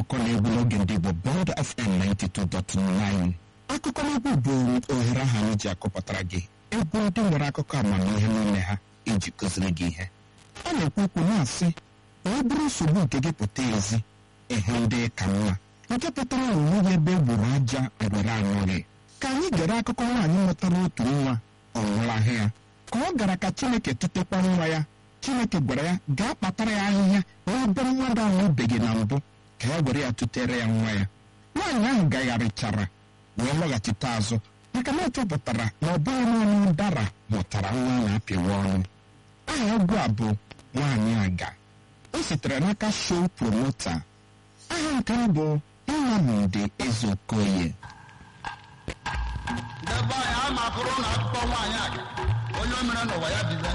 akụkọ na-egwu n'oge ndị Igbo Bond FM 92.9 akụkọ n'egwu bụ ohere ahụ anyị ji akọpụtara gị egwu ndị nwere akụkọ amamihe n'ime ha iji kụziri gị ihe ọ na-ekwu okwu na-asị na ọ bụrụ nsogbu nke gị pụta ezi ehe ndị ka mma nke pụtara na onweghị ebe egburu aja ngwere anọghị ka anyị gere akụkọ nwaanyị mụtara otu nwa ọ nwụrahụ ya ka ọ gara ka Chineke tụtekwa nwa ya Chineke gwara ya gaa kpatara ya ahịhịa n'ebe mmadụ ahụ ebeghị na mbụ ka ya were ya tụtere ya nwa ya nwaanyị ahụ gagharịchara wee lọghachite azụ maka na ọ chọpụtara na ọ bụghị naanị ụdara mụtara nwa na-apịwa ọnụ aha egwu a bụ nwaanyị aga o sitere n'aka show promota aha nke m bụ Nnamdi Ezeokoye ndị be anyị ama bụrụ na akụkọ nwaanyị a onye o mere n'ụwa ya bize